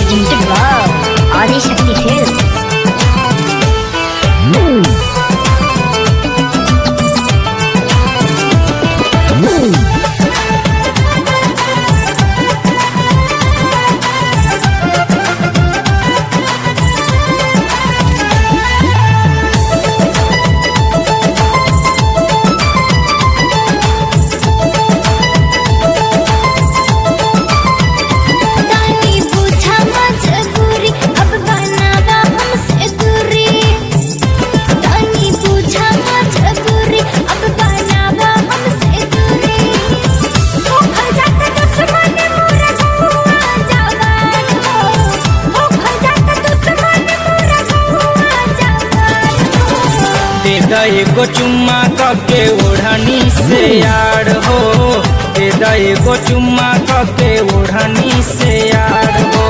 presented by Adi Shakti Films. तानी पूछा मजबूरी अब बनावा हमसे दूरी तानी पूछा मजबूरी अब बनावा हमसे दूरी हो खजात दुश्मन मोरा हुआ जवान हो हो खजात दुश्मन मोरा हुआ जवान हो दे द एगो चुम्मा कके ओढ़नी से यार हो दे द एगो चुम्मा कके ओढ़नी से यार हो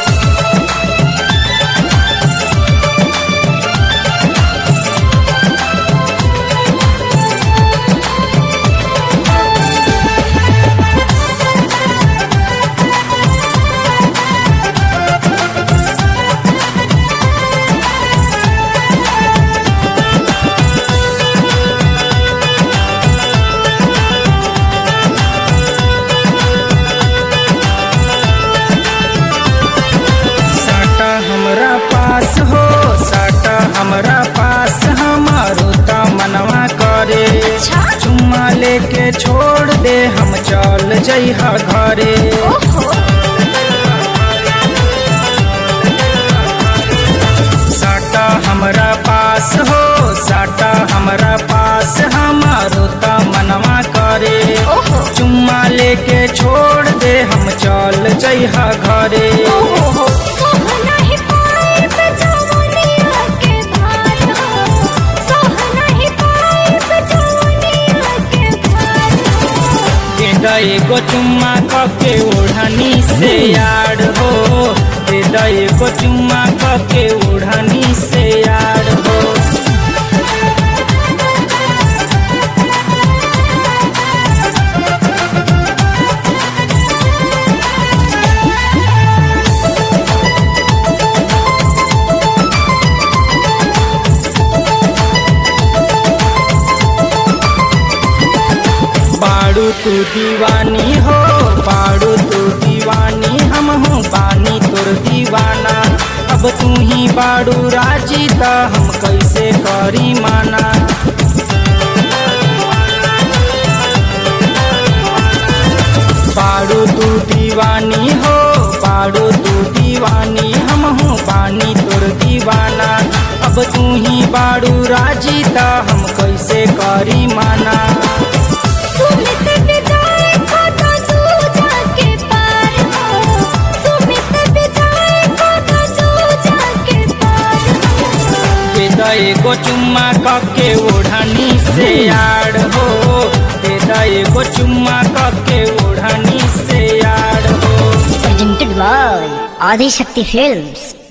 साटा हमरा पास हो साटा हमरा पास हमारो त मनवा करे चुम्मा लेके छोड़ दे हम चल जइहा घरे ओहो साटा हमरा पास हो साटा हमरा पास हमारो त मनवा करे ओहो चुम्मा लेके छोड़ दे हम चल जइहा घरे ओहो सोह नहीं पाए बचवनिया के भार हो सोह नहीं पाए बचवनिया के भार हो दे द एगो चुम्मा कके ओढ़नी से यार हो दे द एगो चुम्मा कके ओढ़नी से यार हो बाड़ू तू दीवानी हो बाड़ू तू दीवानी हम हूँ बानी तोर दीवाना अब तू ही बाड़ू राजी त हम कैसे करी माना बाड़ू तू दीवानी हो बाड़ू तू दीवानी हम हूँ बानी तोर दीवाना अब तू ही बाड़ू राजी त हम कैसे करी माना सुमित विजय को तो तू जाके पार हो सुमित विजय को तो तू जाके पार हो दे द एगो चुम्मा कके ओढ़नी से यार हो दे द एगो चुम्मा कके ओढ़नी से यार हो Presented by Adi Shakti Films.